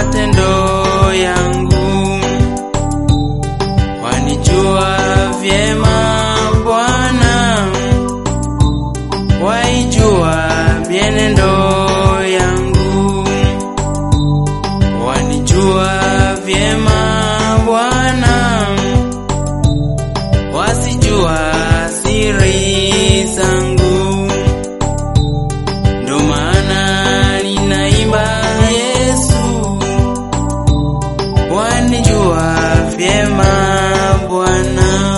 matendo yangu, wanijua vyema Bwana, waijua mienendo yangu, wanijua vyema Bwana, wasijua siri zangu, ndo maana ninaimba Yesu, wanijua vyema Bwana,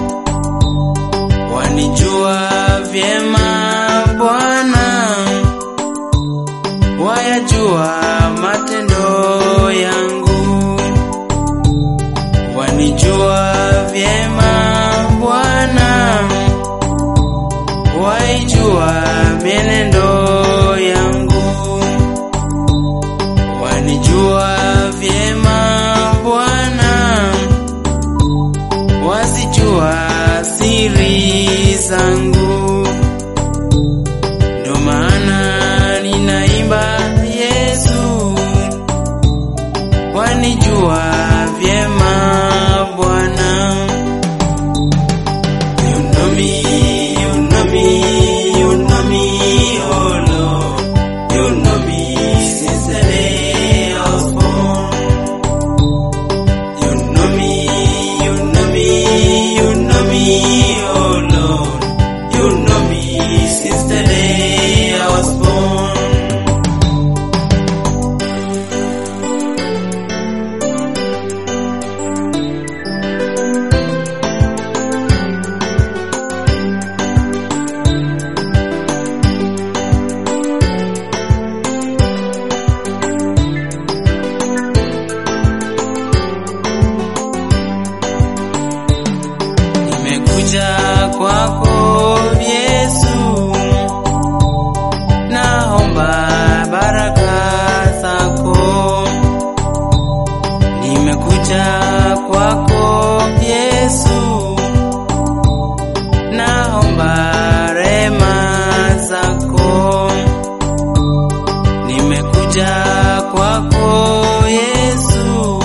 wanijua vyema Bwana, wayajua matendo yangu, wanijua vyema Bwana, waijua mienendo yangu, wanijua vyema Bwana, wasijua siri zangu, ndo maana ninaimba Yesu, wanijua vyema Bwana. You know me, you know me, you know me, oh Lord. You know me since the day I was born. You know me, you know me, you know me, oh Lord. You know me since the day I was born. Nimekuja kwako Yesu, naomba baraka zako. Nimekuja kwako Yesu, naomba rema zako. Nimekuja kwako Yesu,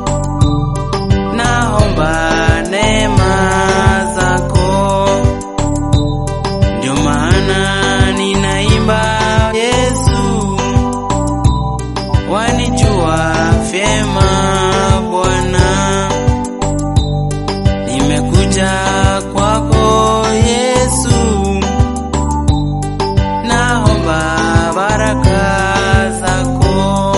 naomba neema zako, ndio maana ninaimba Yesu, wanijua vyema Bwana, nimekuja kwako Yesu, naomba baraka zako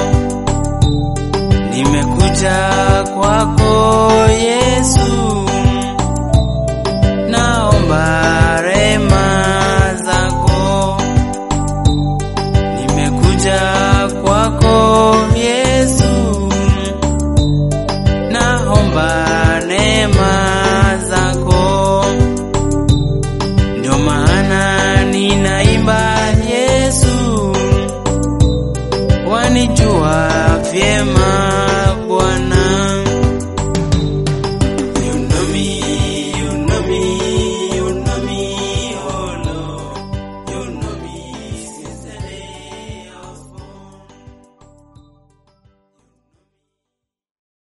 nimekuja kwako Yesu, naomba rema zako. Nimekuja kwako Yesu, naomba